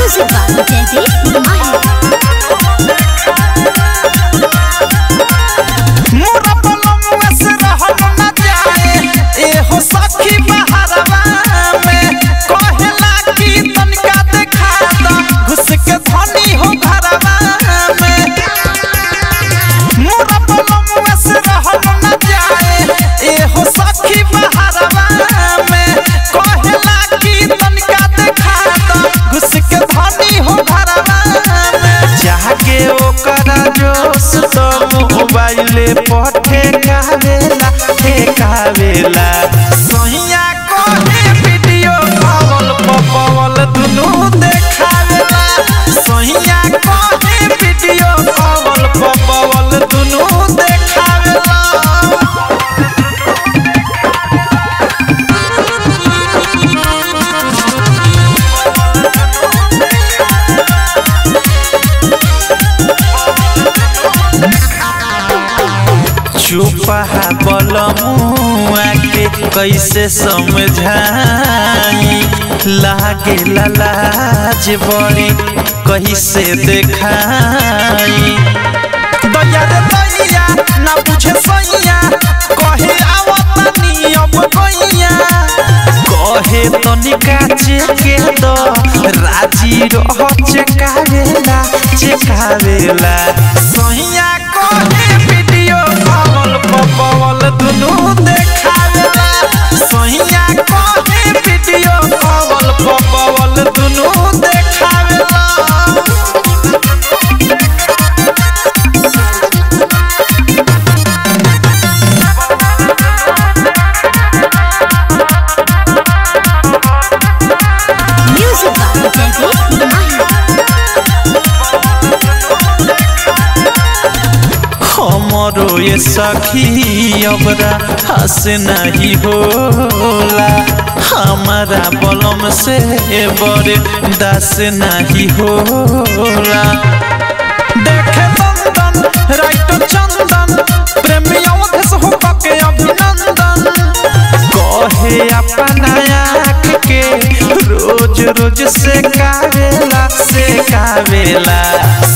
Music by Jaideep Mahi. मोरा पलमुआ से रहल न जाए एहो सखी बहरवा में कहेला कि तनिका देखा द घुस के धनी हो घरवा में मोरा पलमुआ से रहल न जाए एहो सखी बहरवा में कहेला कि तनिका देखा द घुस के धनी हो घरवा में जाके ओकरा जोश तो मोबाइले पर ठेकावेला ठेकावेला सहिया कोहे वीडियो कॉल पपवल दुनु देखावेला सहिया कोहे वीडियो कॉल पपवल दुनु देखावेला चुपहा बलमुआ के कैसे समझाई लागे लाज बड़ी कैसे देखाई दैया रे दैया ना बुझे सैया कहे आवतनी अब गैया कहे तनिका चेके दो राजी रह चेकावेला चेकावेला सैया कहे वीडियो कॉल पपवल दुनु देखावेला सैया कहे वीडियो कॉल पपवल दुनु देखावेला Music by Jaideep Mahi. हमरो ये सखी अबरा हंस नहीं होला हमारा बलम से बड़े दस नहीं होला देखे नंदन राइट चंदन प्रेमी अवधेश हो के अभिनंदन कहे अपना आँख के रोज रोज से कावेला से कावेला